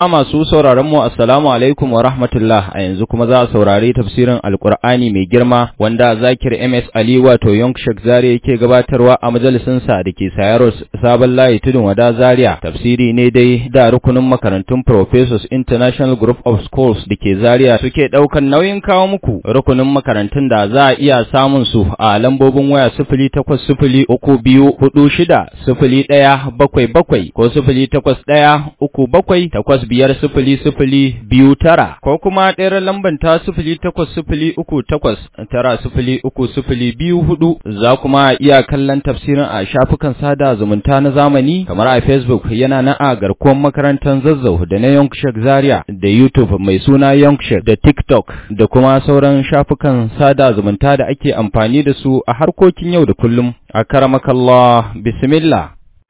masu sauraron mu assalamu alaikum wa rahmatullah a yanzu kuma za a saurari tafsirin alkur'ani mai girma wanda zakir ms ali wato yonk shek zare yake gabatarwa a majalisin sa da ke sayaro sabon layi tudun wada zaria tafsiri ne dai da rukunin makarantun professors international group of schools da ke zaria suke daukan nauyin kawo muku rukunin makarantun da za a iya samun su a lambobin waya sifili takwas sifili uku biyu hudu shida sifili ɗaya bakwai bakwai ko sifili takwas ɗaya uku bakwai takwas biyar sifili sifili biyu tara ko kuma ɗayar lamban ta sifili takwas sifili uku takwas tara sifili uku sifili biyu hudu za kuma iya kallon tafsirin a shafukan sada zumunta na zamani kamar a facebook yana na a garkuwar makarantar zazzau da na yonkshek zaria da youtube mai suna yonkshek da tiktok da kuma sauran shafukan sada zumunta da ake amfani da su a harkokin yau da kullum a karamakallah bismillah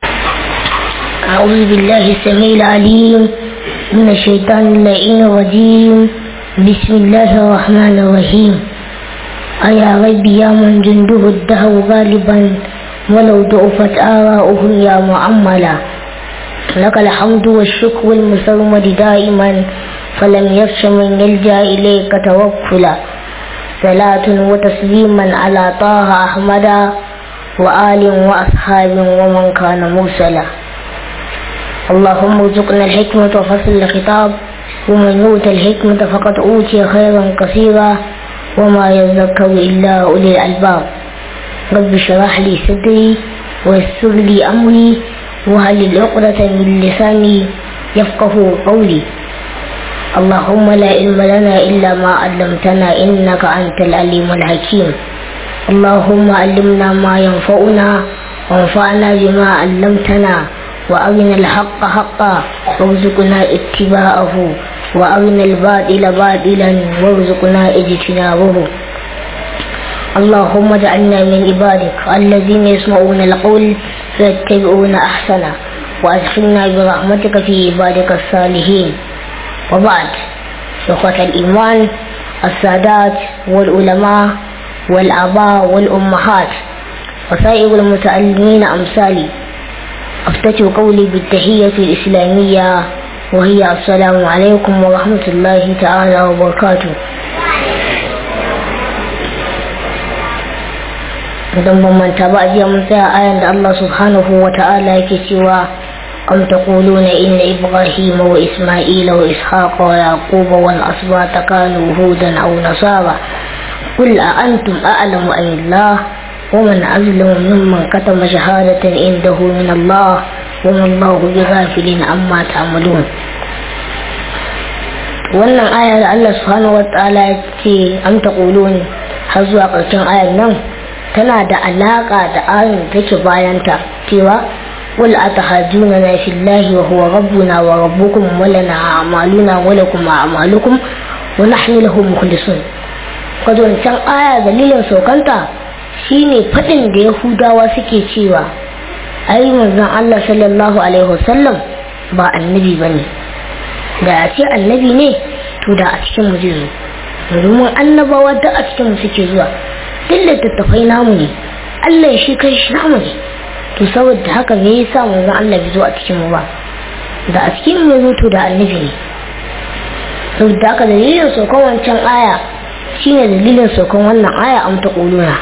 أعوذ بالله السميع العليم من الشيطان اللعين الرجيم بسم الله الرحمن الرحيم أيا رب يا من جنده الدهر غالبا ولو ضعفت آراؤه يا معملا لك الحمد والشكر المسرمد دائما فلم يخش من يلجأ إليك توكلا صلاة وتسليما على طه أحمد وآل وأصحاب ومن كان مرسلا اللهم ارزقنا الحكمة وفصل الخطاب ومن يؤت الحكمة فقد أوتي خيرا كثيرا وما يذكر إلا أولي الألباب رب اشرح لي صدري ويسر لي أمري وهل العقدة من لساني يفقه قولي اللهم لا علم لنا إلا ما علمتنا إنك أنت العليم الحكيم اللهم علمنا ما ينفعنا وانفعنا بما علمتنا وأرنا الحق حقا وارزقنا اتباعه وأرنا الباطل باطلا وارزقنا اجتنابه اللهم اجعلنا من عبادك الذين يسمعون القول فيتبعون أحسنه وأدخلنا برحمتك في عبادك الصالحين وبعد إخوة الإيمان السادات والعلماء والآباء والأمهات وسائر المتعلمين أمثالي أفتتح قولي بالتحية الإسلامية وهي السلام عليكم ورحمة الله تعالى وبركاته idan ban manta ba jiya mun tsaya ayan da Allah subhanahu wa ta'ala yake cewa am taquluna inna ibrahima wa isma'ila wa ishaqa wa yaquba wal asbata kanu hudan aw nasara qul a antum a'lamu am Allah ومن أظلم ممن كتم شهادة عنده من الله وما الله بغافل عما تعملون wannan aya da Allah subhanahu wataala ya ce am taqulun har zuwa ƙarshen ayar nan tana da alaka da ayin da take bayanta cewa qul atahajuna na fillahi wa huwa rabbuna wa rabbukum wa lana a'maluna wa lakum a'malukum wa nahnu lahu mukhlisun kazo can aya dalilin saukanta shine faɗin da yahudawa suke cewa ai manzon Allah sallallahu alaihi wasallam ba annabi bane da a ce annabi ne to da a cikin mu zai zo domin annabawa da a cikin mu suke zuwa duk littattafai namu ne Allah shi kai shi namu ne to saboda haka me yasa manzon Allah bai zo a cikin mu ba da a cikin mu zo to da annabi ne saboda haka dalilin sokon wancan aya shine dalilin sokon wannan aya am ta kuluna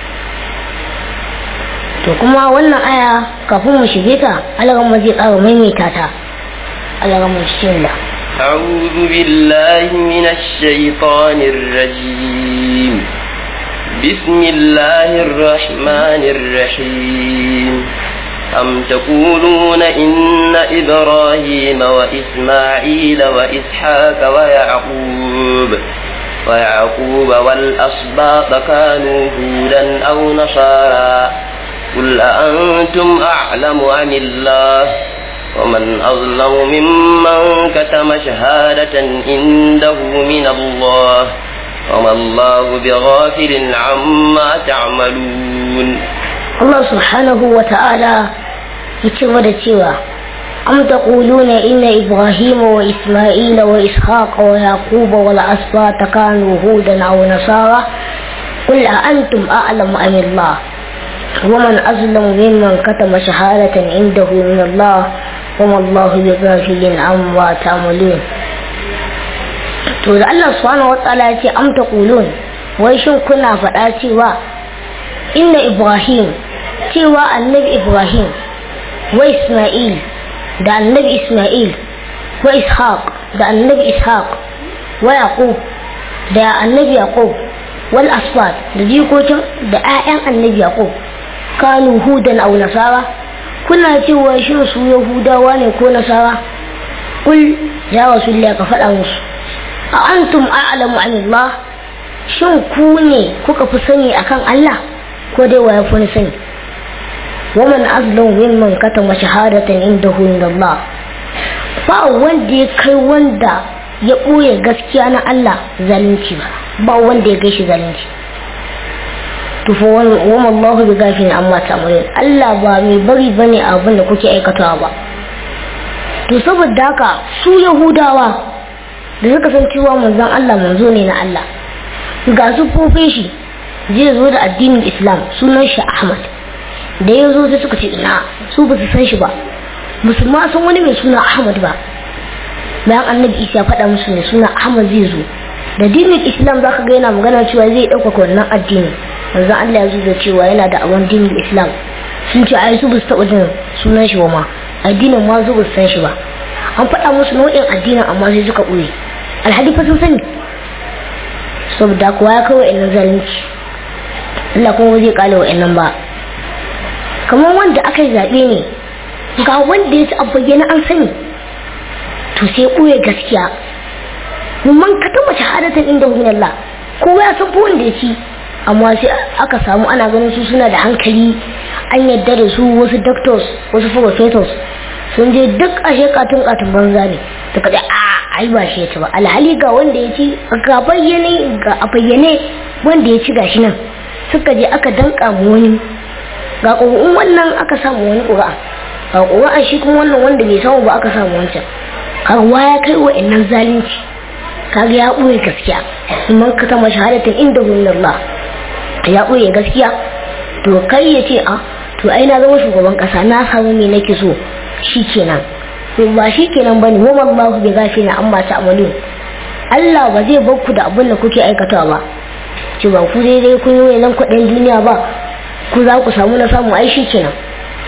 to kuma wannan aya kafin mu shige ta alagan zai ƙara maimaita ta alagan mu cikin da أعوذ بالله من الشيطان الرجيم بسم الله الرحمن الرحيم أم تقولون إن إبراهيم وإسماعيل وإسحاق ويعقوب ويعقوب والأصباط كانوا هودا أو نصارى قل أأنتم أعلم عن الله ومن أظلم ممن كتم شهادة عنده من الله وما الله بغافل عما تعملون الله سبحانه وتعالى يتبع cewa أم تقولون إن إبراهيم وإسماعيل وإسحاق ويعقوب والأسباط كانوا هودا أو نصارى قل أأنتم أعلم أم الله ومن أظلم ممن كتم شهادة عنده من الله kuma Allahu bi ghafilin amma ta'malun to da Allah subhanahu wataala ya ce am taqulun wai shin kuna faɗa cewa inna Ibrahim cewa annabi Ibrahim wa Isma'il da annabi Isma'il wa Ishaq da annabi Ishaq wa Yaqub da annabi Yaqub wal asfad da jikokin da 'ya'yan annabi Yaqub kanu hudan aw nasara kuna cewa shin su yahudawa ne ko nasara kul ya rasulullah ka faɗa musu a antum a'lamu anillah shin ku ne kuka fi sani akan Allah ko dai wa ya fi sani waman azlamu mimman katama shahadatan indahu indallah ba wanda ya kai wanda ya ɓoye gaskiya na Allah zalunci ba ba wanda ya gaishe zalunci tufa wama Allah bi gafin amma ta'malun Allah ba mai bari bane abin da kuke aikatawa ba to saboda haka su Yahudawa da suka san cewa manzon Allah manzo ne na Allah ga su fofin shi zai zo da addinin Islam sunan shi Ahmad da ya zo sai suka ce ina su ba su san shi ba musulma sun wani mai suna Ahmad ba bayan annabi Isa faɗa musu ne suna Ahmad zai zo da dinin Islam zaka ga yana magana cewa zai ɗaukaka wannan addinin manzo Allah ya zo da cewa yana da awon dinin Islam sun ce ai su ba su taɓa jin sunan shi ba ma addinin ma su ba su san shi ba an faɗa musu nau'in addinin amma sai suka ɓoye alhali fa sun sani saboda kuwa ya kawo wa'annan zalunci Allah kuma ba zai kala wa'annan ba kamar wanda aka yi zaɓe ne ga wanda ya ci bayyana an sani to sai ɓoye gaskiya man ka taɓa shahadatan inda hu Allah kowa ya san wanda ya ci amma sai aka samu ana ganin su suna da hankali an yadda da su wasu doctors wasu professors sun je duk a shekatun katun banza ne ta kaɗa a ai ba shi ya ci ba alhali ga wanda ya ci ga bayyane ga a bayyane wanda ya ci gashi nan suka je aka danka mu wani ga ƙuri'un wannan aka samu wani ƙuri'a ga ƙuri'a shi kuma wannan wanda bai samu ba aka samu wancan kaga ya kai wa innan zalunci kaga ya ɓoye gaskiya man ka tama shahadatin inda Allah ya ɓoye gaskiya to kai ya ce a to ai na zama shugaban ƙasa na samu me nake so shi kenan ba shi kenan bane wa wallahu bi ghafina amma ta'malun Allah ba zai bar ku da abin da kuke aikatawa ba ce ba ku daidai kun yi wayan kuɗin duniya ba ku za ku samu na samu ai shi kenan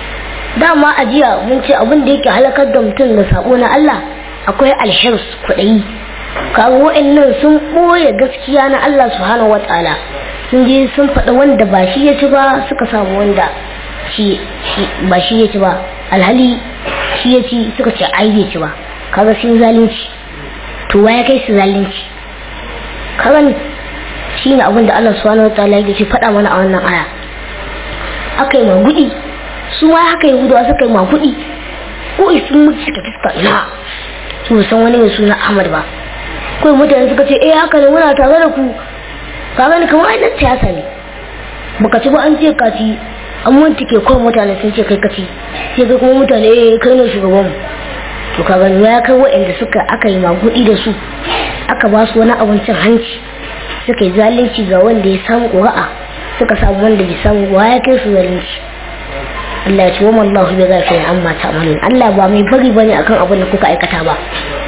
dama a jiya mun ce abin da yake halakar da mutum da sabo na Allah akwai alhirs kuɗi kaga wa'annan sun ɓoye gaskiya na Allah subhanahu wataala sun je sun faɗa wanda ba shi ya ci ba suka samu wanda shi ba shi ya ci ba alhali shi ya ci suka ce ai bai ci ba kaga sun zalunci to ya kai su zalunci kaga shi ne abin da Allah subhanahu wataala ya ce faɗa mana a wannan aya aka yi magudi su ma haka yi gudawa suka yi magudi ko sun mutu suka fuska ina su san wani mai suna Ahmad ba kawai mutane suka ce eh haka ne muna tare da ku ka gani kamar ai dan siyasa ne baka ci ba an ce ka ci an ke kawai mutane sun ce kai kaci sai ga kuma mutane eh kai ne shugaban mu to ka gani ya kai waɗanda suka aka yi magudi da su aka ba su wani abincin hanci suka yi zalunci ga wanda ya samu ƙura'a suka samu wanda bai samu wa ya kai su zalunci Allah ya ce wa mallahu bi ghafirin amma ta'malun Allah ba mai bari bane akan abin da kuka aikata ba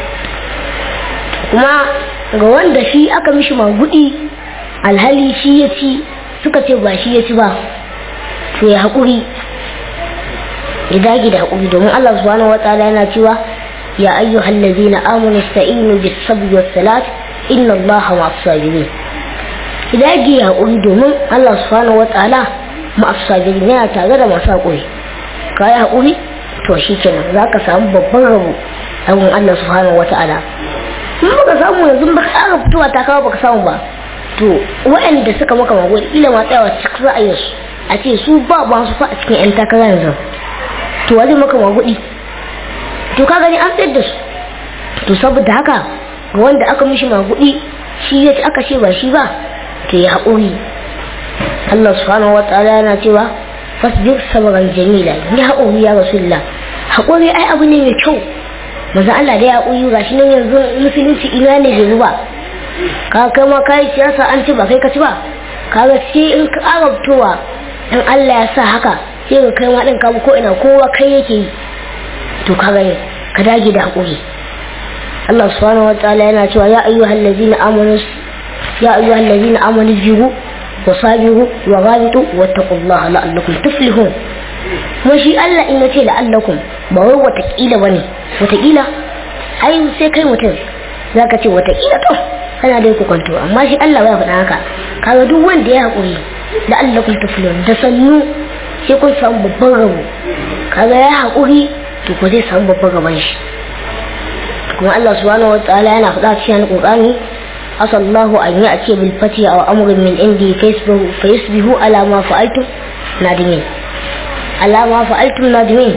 kuma ga wanda shi aka mishi magudi alhali shi ya ci suka ce ba shi ya ci ba to ya haƙuri ya dage da haƙuri domin Allah subhanahu wataala yana cewa ya ayyuhal ladzina amanu ista'inu bis sabri was salat inna Allaha ma'as sabirin ya dage ya haƙuri domin Allah subhanahu wataala ma'as sabirin yana tare da masu haƙuri ka yi haƙuri to shikenan zaka samu babban rabo a gun Allah subhanahu wataala in baka samu yanzu ba ka ƙara fitowa ta kawo baka samu ba to waɗanda suka maka magwai ila ma tsayawa cikin ra'ayinsu a ce su ba ba su fa a cikin 'yan takara yanzu to wani maka magudi to ka gani an tsayar da su to saboda haka ga wanda aka mishi magudi shi ya ci aka ce ba shi ba to ya haƙuri Allah subhanahu wa ta'ala yana cewa fasbir sabran jamila ni haƙuri ya rasulullah haƙuri ai abu ne mai kyau manzo Allah da ya haƙuri gashi nan yanzu musulunci ina ne bai ba ka kai ma kai siyasa an ci ba kai ka ci ba kaga sai in ka arabtowa in Allah ya sa haka sai ka kai ma din ka ko ina kowa kai yake yi to kaga ka dage da haƙuri Allah subhanahu wa ta'ala yana cewa ya ayyuhal ladzina amanu ya ayyuhal ladzina amanu biru wa sabiru wa ghabitu wattaqullaha la'allakum tuflihun kuma shi Allah in yace la'allakum ba wai watakila bane watakila ai sai kai mutum zaka ce watakila to kana dai ku kwanto amma shi Allah ya faɗa haka kaga duk wanda ya haƙuri la'allakum tuflihun da sannu sai kun samu babban rabo kaga ya haƙuri to ko zai samu babban rabon shi kuma Allah subhanahu wataala yana faɗa cikin Qur'ani asallahu an yi a ce bil fati aw amrin min indi facebook fayasbihu ala ma fa'altum nadimin ala ma fa'altum nadimin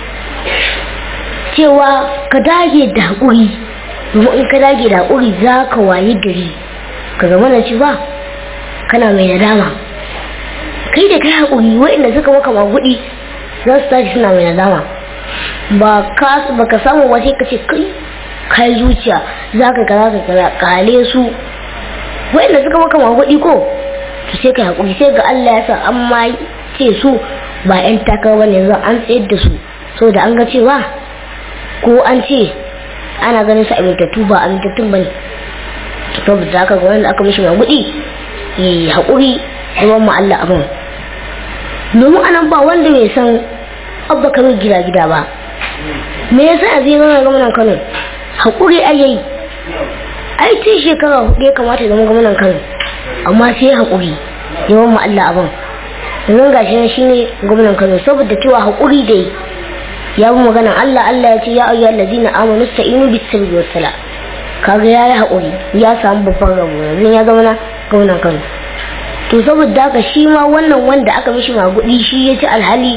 cewa ka dage da haƙuri domin in ka dage da haƙuri za ka wayi gari ka zama na ci ba kana mai nadama kai da kai haƙuri waɗanda suka maka magudi za su tashi suna mai nadama ba ka ba ka samu wace ka ce kai kai zuciya za ka kaza ka kaza kale su waɗanda suka maka magudi ko to sai ka haƙuri sai ga Allah ya sa an ma ce su ba 'yan takawa ne zan an tsayar da su saboda an ga cewa ko an ce ana ganin su amintattu ba amintattun ba ne saboda haka ga wanda aka mishi magudi ya haƙuri ruwan mu Allah abin domin anan ba wanda bai san abba kamar gida gida ba me yasa a zai zama gwamnan kano haƙuri a yayi ai tun shekara hudu ya kamata ya zama gwamnan kano amma sai haƙuri yawan mu Allah abin yanzu ga shi shi ne gwamnan kano saboda cewa haƙuri da yi ya bi maganan Allah Allah ya ce ya ayyuhal ladina amanu sta'inu bis sabri was sala kaga yayi haƙuri ya samu babban rabo yanzu ya zama na gwamnan kano to saboda haka shi ma wannan wanda aka mishi magudi shi ya ci alhali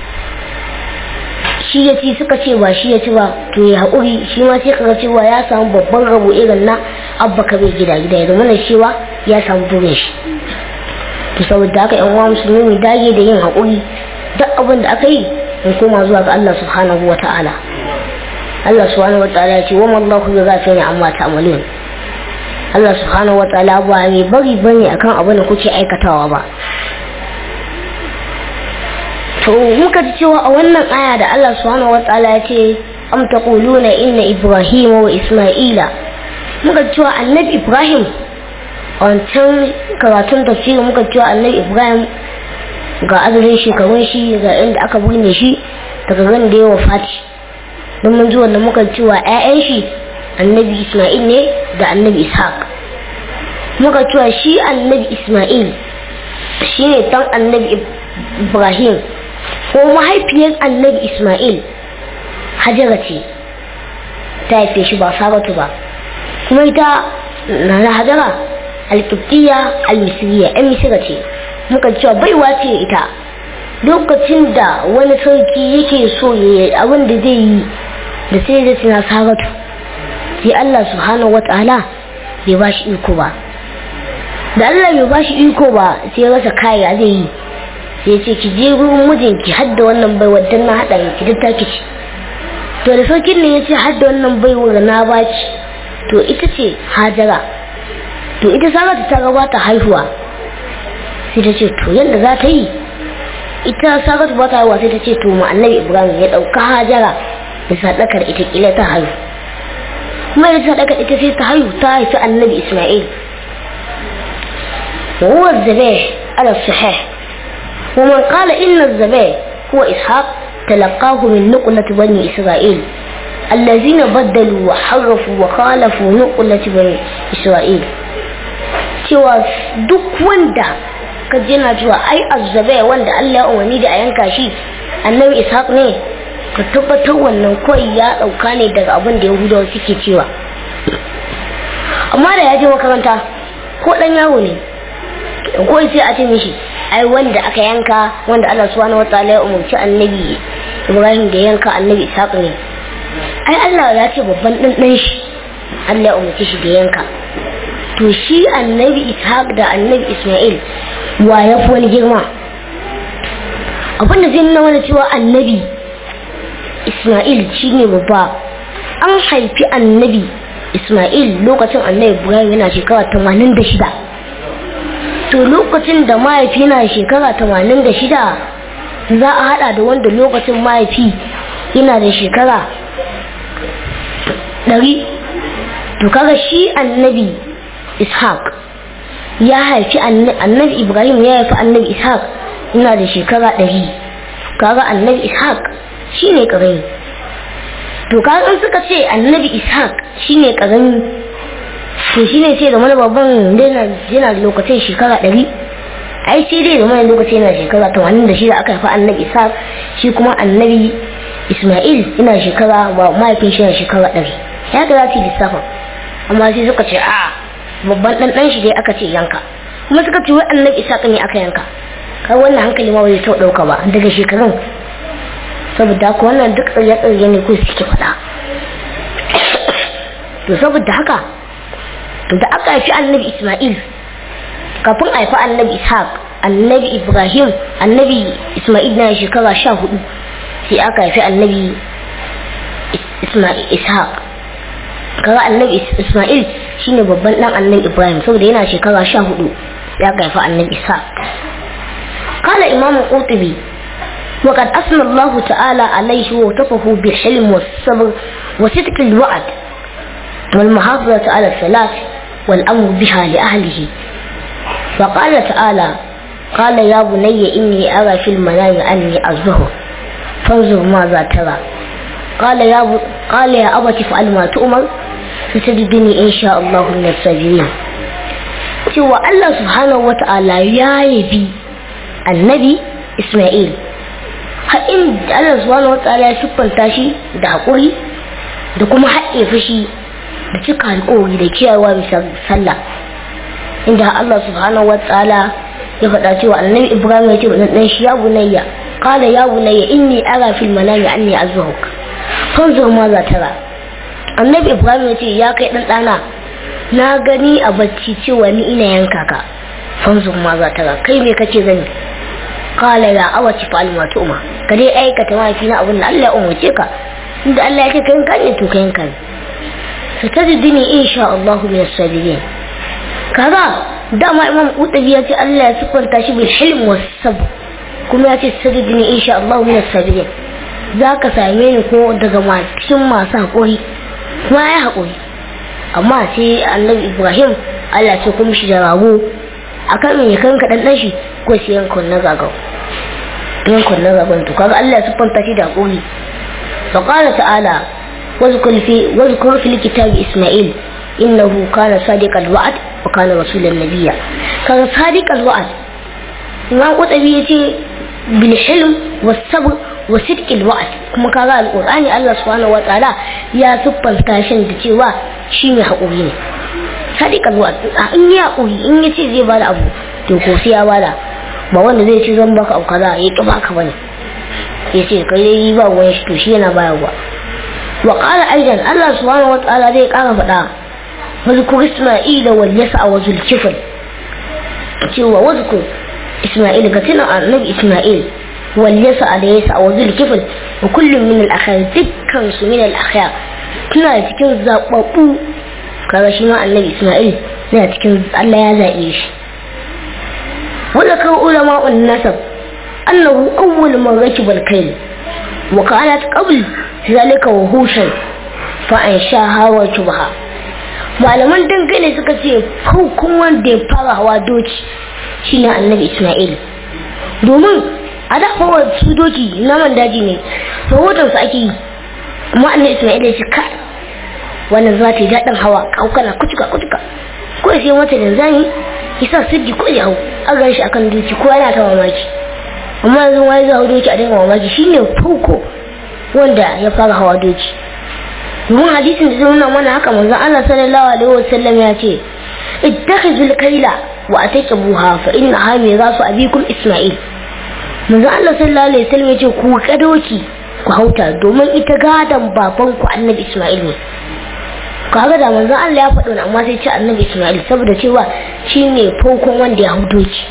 shi ya ci suka ce ba shi ya ci ba to ya haƙuri shi ma sai kaga cewa ya samu babban rabo irin na abba ka bai gida gida ya zama na cewa ya samu burin shi to saboda haka yan uwa musulmi mu dage da yin haƙuri duk abin da aka yi in koma zuwa ga Allah subhanahu wa ta'ala Allah subhanahu wa ta'ala ya ce wa mallahu bi ghafirin amma ta'malun Allah subhanahu wa ta'ala ba mai bari bane akan abin da kuke aikatawa ba to muka ji cewa a wannan aya da Allah subhanahu wa ta'ala ya ce am taquluna inna ibrahima wa isma'ila muka ji cewa annabi ibrahim a wancan karatun tafsirin muka ji cewa annabi ibrahim ga adadin shekarun shi ga inda aka binne shi daga ran da ya wafati don mun ji wannan muka ji cewa 'ya'yan shi annabi isma'il ne da annabi ishaq muka cewa shi annabi isma'il shi ne dan annabi ibrahim ko mahaifiyar annabi isma'il hajara ce ta haife shi ba saratu ba kuma ita na na hajara alkiftiya almisiriya yan misira ce muka cewa baiwa ce ita lokacin da wani sarki yake so ya abin da zai yi da sai da suna saratu sai Allah subhanahu wata'ala bai ba shi iko ba da Allah bai ba shi iko ba sai rasa kaya zai yi sai ce ki je gurin mijinki har da wannan bai wadan na haɗa ki duk taki ci to da sarkin ne ya ce har da wannan bai wa na baki to ita ce hajara to ita saratu ta gabata haihuwa sai ta ce to yadda za ta yi ita saratu ba ta haihuwa sai ta ce to ma annabi ibrahim ya ɗauka hajara da sadakar ita kila ta haihu kuma da sadaka ita sai ta haihu ta haifi annabi isma'il وهو الذبيح على الصحيح ومن قال إن الذبيح هو إسحاق تلقاه من نقلة بني إسرائيل الذين بدلوا وحرفوا وخالفوا نقلة بني إسرائيل cewa duk wanda ka jina cewa ai azzabe wanda Allah ya umarni da a yanka shi annabi ishaq ne ka tabbatar wannan kawai ya dauka ne daga abin da yahudawa suke cewa amma da ya je makaranta ko dan yawo ne ko sai a ce mishi ai wanda aka yanka wanda Allah subhanahu wataala ya umarci annabi Ibrahim da yanka annabi Ishaq ne ai Allah ya ce babban dan dan shi Allah ya umarci shi da yanka to shi annabi Ishaq da annabi Ismail wa ya fi wani girma abinda zai nuna mana cewa annabi Ismail shi ne babba an haifi annabi Ismail lokacin annabi Ibrahim yana shekara 86 to lokacin da mahaifi na shekara 86 za a hada da wanda lokacin mahaifi ina da shekara ɗari to kaga shi annabi ishaq ya haifi annabi ibrahim ya haifi annabi ishaq ina da shekara ɗari kaga annabi ishaq shi ne ƙarami to kaga in suka ce annabi ishaq shi ne ƙarami to shi ne sai da mana babban yana da lokacin shekara ɗari ai sai dai da mana lokacin yana shekara tamanin da shida aka haifi annabi ishaq shi kuma annabi isma'il ina shekara ba mahaifin shi na shekara ɗari ya ga za su yi lissafin amma sai suka ce a babban ɗan ɗan shi dai aka ce yanka kuma suka ce wai annabi ishaq ne aka yanka kai wannan hankali ma bai taɓa ɗauka ba daga shekarun saboda haka wannan duk tsirye-tsirye ne ko suke faɗa to saboda haka da aka haifi annabi isma'il kafin a haifi annabi ishaq annabi ibrahim annabi isma'il na shekara sha hudu sai aka haifi annabi ishaq kaga annabi isma'il shine babban dan annabi ibrahim saboda yana shekara sha hudu sai aka haifi annabi ishaq قال إمام القرطبي وقد أثنى الله تعالى عليه ووصفه بالحلم والصبر وصدق الوعد والمحافظة على الثلاث والأمر بها لأهله فقال تعالى قال يا بني إني أرى في المنام أني أصبه فانظر ماذا ترى قال يا ب... قال يا أبت فعل ما تؤمر ستجدني إن شاء الله من الصابرين cewa Allah subhanahu wa ta'ala ya yabi annabi Ismail har in Allah subhanahu wa ta'ala ya siffanta shi da haƙuri da kuma haɗe fushi da cika alƙawari da kiyayewa bisa sallah inda Allah subhanahu wa ta'ala ya faɗa cewa annabi Ibrahim ya ce wa dan shi ya bunayya qala ya bunayya inni ara fil manami anni azbahuk fanzur ma za tara annabi Ibrahim ya ce ya kai dan dana na gani a bacci cewa ni ina yanka ka fanzur ma za tara kai me kake gani qala ya awati fa alma tu'ma ka dai aikata mafi na abin da Allah ya umarce ka inda Allah ya ce kai yanka ne to kai yanka ne satajidini insha Allah min as-sabirin kaga dama imam qutabi ya ce Allah ya sifanta shi bil hilm was sabr kuma ya ce satajidini insha Allah min as-sabirin zaka same ni ko daga cikin masu hakuri kuma ya hakuri amma sai annabi Ibrahim Allah ce kuma shi da rago akan me kan ka dan shi ko sai yankon na gagau yankon na gagon to kaga Allah ya sifanta shi da hakuri فقال تعالى واذكر في واذكر في الكتاب اسماعيل انه كان صادق الوعد وكان رسولا نبيا كان صادق الوعد imam qutabi yace bil hilm was sabr wa sidq al wa'd kuma kaga alqur'ani Allah subhanahu wataala ya siffanta shi da cewa shi ne hakuri ne sadiq al wa'd in ya hakuri in yace zai bada abu to ko sai ya bada ba wanda zai ce zan baka abu kaza ya ki baka bane yace kai dai ba wani shi to shi yana bayarwa وقال أيضا الله سبحانه وتعالى ذي قال فدا واذكر إسماعيل واليسع وذو الكفل سوى واذكر إسماعيل قتنا النبي إسماعيل واليسع ليسع وذو الكفل وكل من الأخيار ذكر من الأخيار كنا cikin zaɓaɓɓu kaga shi ma annabi Ismail na cikin Allah ya zaɓe shi wanda kan ulama nasab annahu awwal man rakiba al-kayl wa kanat qabl zalika wahushan fa an sha hawa shubha malaman dangane suka ce farkon wanda ya fara hawa doki shine annabi isma'il domin a da hawa su doki naman daji ne rahoton su ake yi amma annabi isma'il ya ce ka wannan za ta yi daɗin hawa kaukana kutuka kutuka ko sai mata da zani isa siddi ko ya hau an gan shi akan doki ko yana ta mamaki amma yanzu wani za hau doki a dinga mamaki shine farko wanda ya fara hawa doki domin hadisin da zai nuna mana haka manzon Allah sallallahu alaihi wasallam ya ce ittakhizul kaila wa ataqibuha fa innaha mirasu abikum isma'il manzon Allah sallallahu alaihi wasallam ya ce ku ka doki ku hauta domin ita gadan baban ku annabi isma'il ne kaga da manzon Allah ya faɗo amma sai ce annabi isma'il saboda cewa shine farkon wanda ya hau doki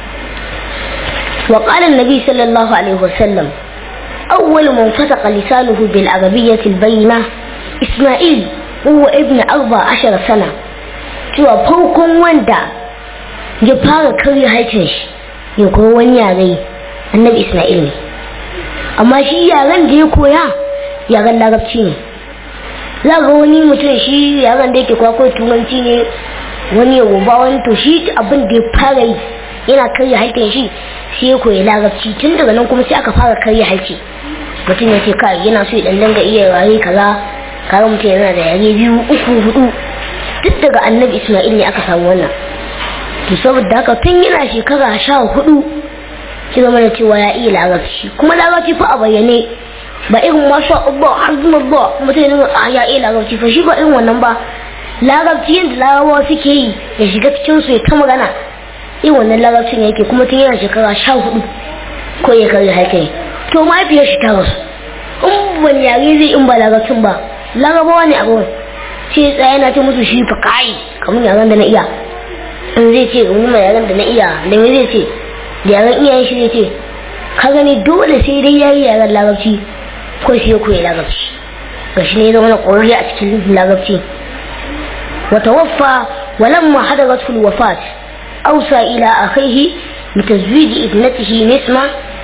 وقال النبي صلى الله عليه وسلم أول من فتق لسانه بالعربية البينة إسماعيل هو ابن أربع عشر سنة cewa farkon wanda ya fara karya harshen shi ya koyi wani yare annabi Ismail ne amma shi yaren da ya koya yaren larabci ne za ga wani mutum shi yaren da yake kwakwai turanci ne wani ya goba wani to shi abin da ya fara yi yana karya harshen shi sai ya koyi larabci tun daga nan kuma sai aka fara karya harshe mutum ya ce kai yana so ya dan danga iya yare kaza kaga mutum yana da yare biyu uku hudu duk daga annabi isma'il ne aka samu wannan to saboda haka tun yana shekara sha hudu ki zama da cewa ya iya larabci kuma larabci fa a bayyane ba irin masha Allah hazmullah mutum yana a ya iya larabci fa shi ba irin wannan ba larabci yadda larabawa suke yi ya shiga cikin su ya ta magana irin wannan larabcin yake kuma tun yana shekara sha hudu ko ya karya haka to mahaifiyar shi ta rasu in wani yare zai in ba larabcin ba larabawa ne a gurin sai tsaye na ce musu shi fa kai kamar yaren da na iya in zai ce in mai yaren da na iya da me zai ce da yaren iyayen shi zai ce ka gani dole sai dai yayi yaren larabci ko sai ya koyi larabci ga shi ne ya zama na ƙwararre a cikin larabci wata waffa walamma hadaratul wafat ausa ila akhihi بتزويج ابنته نسمة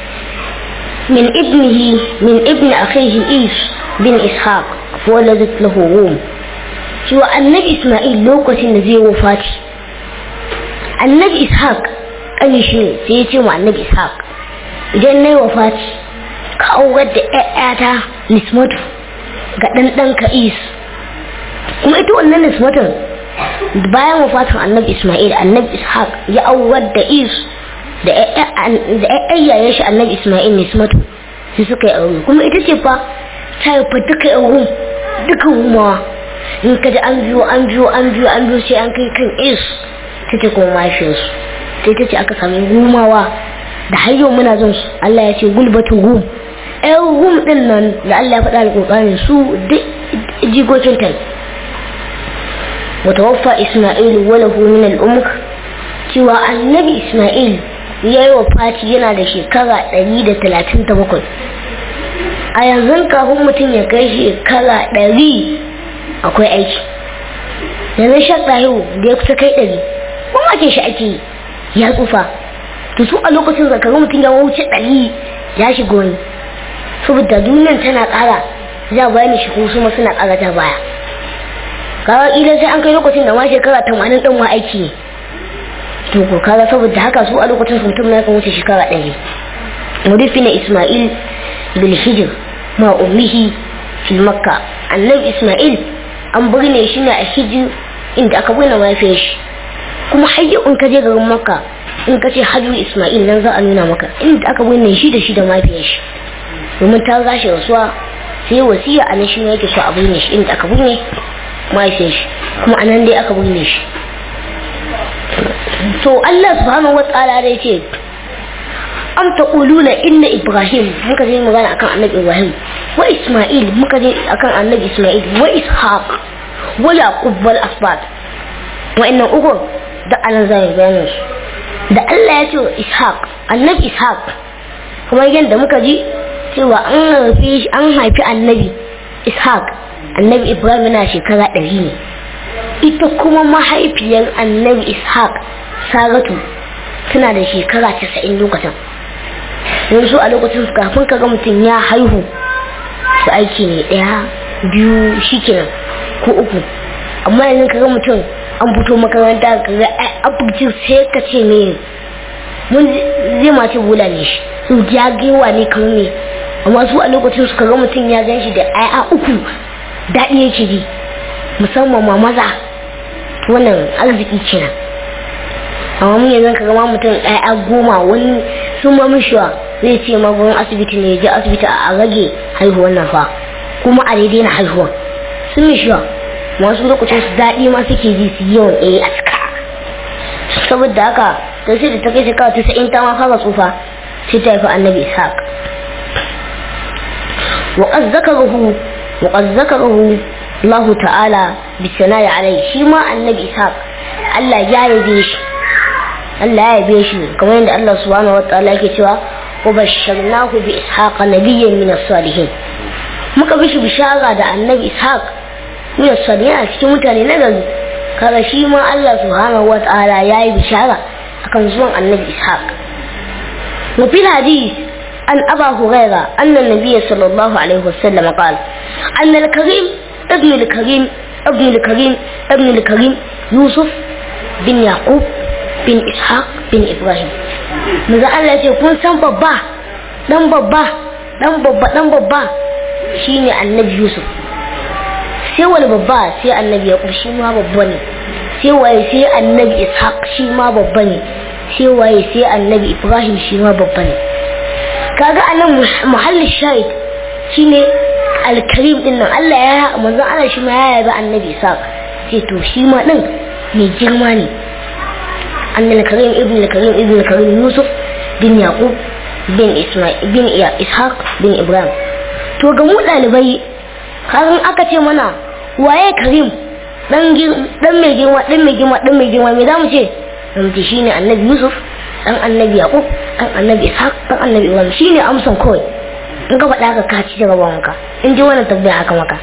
من ابنه من ابن أخيه إيش بن إسحاق فولدت له روم شو النبي إسماعيل لوكس النزي وفاتي النبي إسحاق أي شيء سيتي مع النبي إسحاق idan na yi wa fati ka aurar da ‘ya'yata nismatu ga ɗanɗan ka is kuma ita wannan nismatun bayan wafatin annabi ismail annabi ishaq ya aurar da is da ‘ya'yayen shi annabi ismail nismatu su suka yi aure kuma ita ce fa ta yi fa duka yan duka rumawa in ka ji an biyo an biyo an biyo an biyo sai an kai kan is ta ce kuma mahaifiyarsu ta ita ce aka sami rumawa da har yau muna jin su Allah ya ce gulbatu rum ɗan rum ɗin nan da Allah ya faɗa alƙur'ani su duk jikokin ta wata waffa Isma'il wala hu min al-umr cewa annabi Isma'il ya yi wa fati yana da shekara ɗari da talatin da bakwai a yanzu kafin mutum ya kai shekara ɗari akwai aiki yanzu shan ɗahiru da ya kusa kai ɗari kuma ake shi ake ya tsufa to su a lokacin zakaru mutum ya wuce ɗari ya shiga wani saboda duniyan tana ƙara za bayani shi kuma su ma suna ƙara ta baya kaga idan sai an kai lokacin da ma shekara tamanin ɗin ma aiki ne to ko kaga saboda haka su a lokacin su mutum na kan wuce shekara ɗari mudufina isma'il bil hijr ma ummihi fil makka annabi isma'il an birne shi ne a hijir inda aka birne mahaifiyar shi kuma har yau in ka je garin makka in ka ce hajju isma'il nan za a nuna maka inda aka binne shi da shi da mafiyar shi domin ta gashi rasuwa sai wasiya a nan shi ne yake so a binne shi inda aka binne mafiyar shi kuma anan dai aka binne shi to Allah subhanahu wataala dai ce am taquluna inna ibrahim muka je magana akan annabi ibrahim wa isma'il muka je akan annabi isma'il wa ishaq wa yaqub wal asbat wa'annan uku da anan zai bayanin su da Allah ya ce wa Ishaq annabi Ishaq kuma yadda muka ji cewa an haifi an haifi annabi Ishaq annabi Ibrahim yana shekara ɗari ne ita kuma mahaifiyar annabi Ishaq Saratu tana da shekara casa'in lokacin yanzu a lokacin kafin ka ga mutum ya haihu su aiki ne ɗaya biyu shikenan ko uku amma yanzu ka ga mutum an fito makaranta ka ga abincin sai ka ce me mun zai mace bula ne shi su jagewa ne kamar me amma su a lokacin su ga mutum ya gan shi da aya uku daɗi yake ji musamman ma maza wannan arziki kenan amma mun yanzu ka ga mutum aya goma wani sun ma mishiwa zai ce ma gurin asibiti ne ya je asibiti a rage haihuwan nan fa kuma a daidai na haihuwa sun mishiwa masu lokacin su daɗi ma suke ji su yawan a a cika saboda haka da sai da ta kai shekara ta sa'in ta ma fara tsufa sai ta haifi annabi ishaq wa qad zakarahu wa qad zakarahu Allah ta'ala bi sana'i alai shi ma annabi ishaq Allah ya yabe shi Allah ya yabe shi kamar yadda Allah subhanahu wa ta'ala yake cewa wa basharnahu bi ishaqa nabiyyan min as-salihin muka bishi bishara da annabi ishaq min as-salihin a cikin mutane na gari kaga shi ma Allah subhanahu wa ta'ala yayi bishara akan zuwan annabi ishaq wa fil hadith عن أبا هريرة أن النبي صلى الله عليه وسلم قال أن الكريم ابن الكريم ابن الكريم ابن الكريم يوسف بن يعقوب بن إسحاق بن إبراهيم ماذا الله يقول سن بابا دم بابا دم بابا دم بابا شيني النبي يوسف sai wani babba sai annabi ya shi ma babba ne sai waye sai annabi ishaq shi ma babba ne sai waye sai annabi ibrahim shi ma babba ne kaga anan muhallin shahid shine alkarim din nan Allah ya manzon Allah shi ma ya yabi annabi ishaq sai to shi ma din mai girma ne annal karim ibn al-karim ibn al-karim yusuf bin yaqub bin isma'il bin ishaq bin ibrahim to ga mu dalibai kagan aka ce mana waye karim dan dan mai girma dan mai girma dan mai girma me zamu ce zamu ce shine annabi yusuf dan annabi yaqub dan annabi ishaq dan annabi ibrahim shine amsan kawai in ka faɗa ka ka ci daga wanka in ji wannan tabbaya aka maka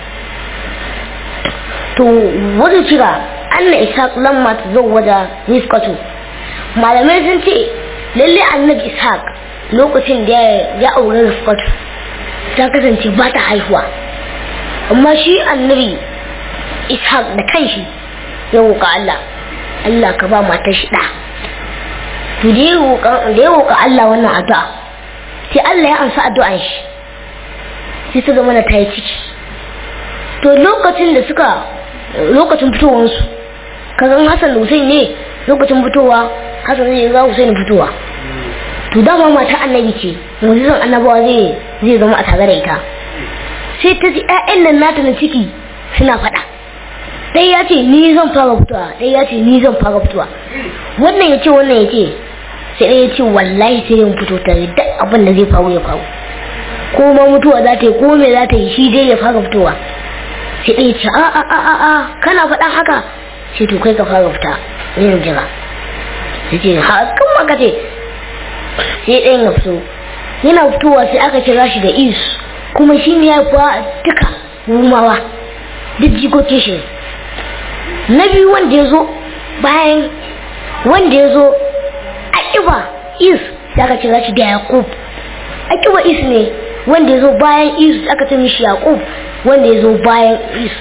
to wani kira anna ishaq lamma tazawwaja rizqatu malamai sun ce lalle annabi ishaq lokacin da ya aure rizqatu ta kasance ba ta haihuwa amma shi annabi ishaq da kanshi ya roƙa Allah Allah ka ba matar shi ɗa to da ya roƙa Allah wannan addu'a sai Allah ya amsa addu'an shi sai su zama ta yi ciki to lokacin da suka lokacin fitowansu kazan Hassan da Hussein ne lokacin fitowa Hassan zai ga Hussein fitowa to dama mata annabi ce mu'jizan annabawa zai zai zama a tare da ita sai ta ji ƴaƴan nan nata na ciki suna faɗa ɗaya ya ce ni zan fara fitowa ɗaya ya ce ni zan fara fitowa wannan ya ce wannan ya ce sai ɗaya ya ce wallahi sai yin fito tare duk abin da zai faru ya faru ko ma mutuwa za ta yi ko me za ta yi shi dai ya fara fitowa sai ɗaya ce a a a a kana faɗan haka sai to kai ka fara fita yin jira sai ce hakan maka ce sai ɗayan ya fito yana fitowa sai aka kira shi da isu kuma shi ne ya kuwa duka rumawa duk jikokin shi na biyu wanda ya zo bayan wanda ya zo akiba is da aka kira shi da yakub akiba is ne wanda ya zo bayan is aka ce mishi yakub wanda ya zo bayan is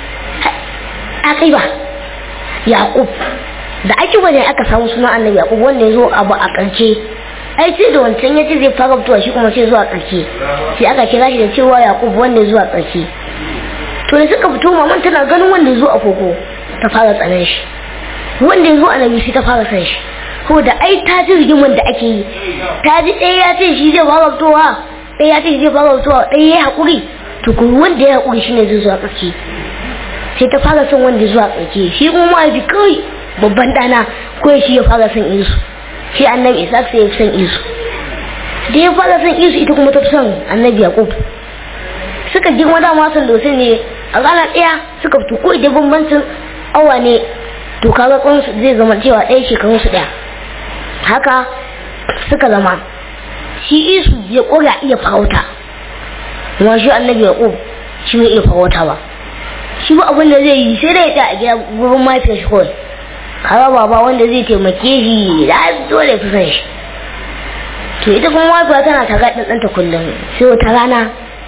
akiba yakub da akiba ne aka samu suna annabi yakub wanda ya zo abu a ƙarshe ai sai da wancan ya ce zai fara fitowa shi kuma sai zuwa ƙarshe sai aka kira shi da cewa yakub wanda zuwa ƙarshe to da suka fito maman tana ganin wanda zuwa a koko ta fara tsanan shi wanda zuwa annabi sai ta fara san shi ko da ai ta ji rigiman da ake yi ta ji ɗaya ya ce shi zai fara fitowa ɗaya ya ce shi zai fara fitowa ɗaya ya haƙuri to kuma wanda ya haƙuri shine zai zuwa ƙarshe sai ta fara son wanda zuwa ƙarshe shi kuma mahaifi kawai babban ɗana kawai shi ya fara son isu shi annabi isa sai ya fi son isu da ya fara son isu ita kuma ta fi son annabi yaqub suka girma da masan dosin ne a rana ɗaya suka fito ko idan bambancin awa ne to kaga kunsu zai zama cewa ɗaya shekarun su ɗaya haka suka zama shi isu ya ƙura iya farauta kuma shi annabi yaqub shi bai iya farauta ba shi ba abin da zai yi sai dai ya a gida gurin mahaifiyar shi kawai kaga baba wanda zai taimake shi da dole fi san shi to ita kuma mafiya tana ta gaɗin ɗanta kullum sai wata rana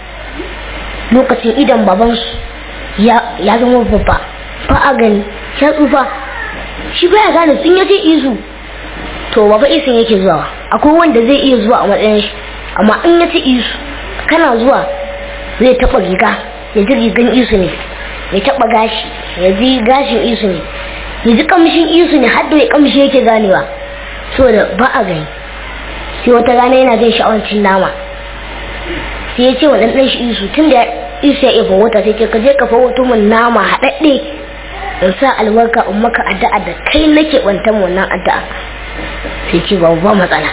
lokacin idan babansu ya zama babba ba a gani ya tsufa shi baya gane sun yace isu to baba isin yake zuwa akwai wanda zai iya zuwa a matsayin shi amma in yace isu kana zuwa zai taɓa riga ya ji rigan isu ne ya taɓa gashi ya ji gashin isu ne ya ji kamshin isu ne har da ya kamshi yake ganewa saboda ba a gani sai wata rana yana jin sha'awancin nama sai ya ce wa ɗan shi isu tun da isu ya ifa wata sai ce ka je ka fawoto min nama haɗaɗɗe in sa albarka in maka addu'a da kai nake bantan wannan addu'a sai ce babu ba matsala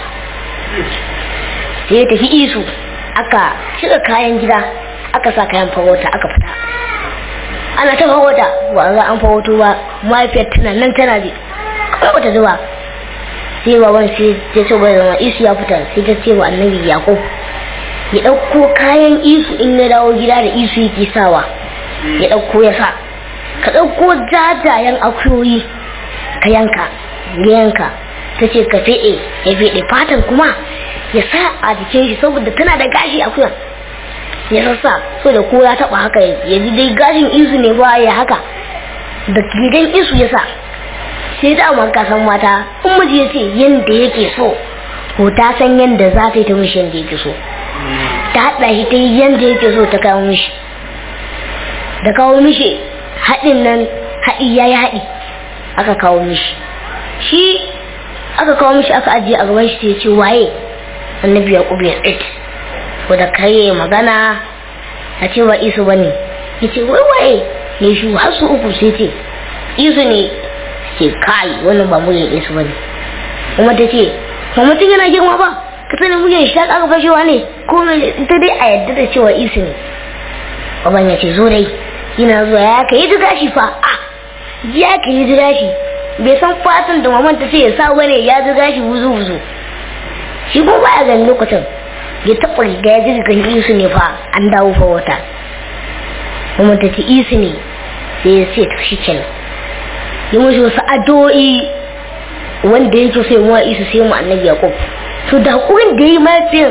sai ya tafi isu aka cika kayan gida aka sa kayan farauta aka fita ana ta farauta ba za an farauto ba mahaifiyar tana nan tana ji kawai bata zuba sai baban sai ta ce bai zama isu ya fita sai ta ce wa annabi yakub ya ɗauko kayan isu in ya dawo gida da isu yake sawa ya ɗauko ya sa ka ɗauko jajayen akuyoyi ka yanka ya yanka ta ce ka feɗe ya feɗe fatan kuma ya sa a jikin shi saboda tana da gashi a kuyan ya sassa so da ko ya taba haka ya ji dai gashin isu ne ba ya haka da gidan isu ya sa sai da amma ka san mata in miji ya ce yanda yake so ko ta san yanda za ta yi ta mishi yanda yake so ta haɗa shi ta yi yanda yake so ta kawo mishi da kawo mishi haɗin nan haɗi ya yi haɗi aka kawo mishi shi aka kawo mishi aka ajiye a gaban shi ta ce waye annabi ya ƙubi ya tsit ko da kai magana a ce ba isu ba ne ya ce wai waye ne shi har su uku sai ce isu ne ce kai wannan ba muryar isu ba ne kuma ta ce ba mutum yana girma ba ka sani muryar shi ta ƙara fashewa ne ko ita dai a yadda da cewa isu ne baban ya ce zo dai yana zuwa ya ka yi jiga shi fa a ya ka yi jiga shi bai san fatan da maman ta ce ya sa bane ya jiga shi wuzu wuzu shi kuma baya ganin lokacin ya taɓa riga ya jiga kan isu ne fa an dawo fa wata maman ta ce isu ne sai ya ce to shi kenan ya mashi wasu addu'o'i wanda yake sai mu isu sai mu annabi yaqub to da hakurin da yi mafiyan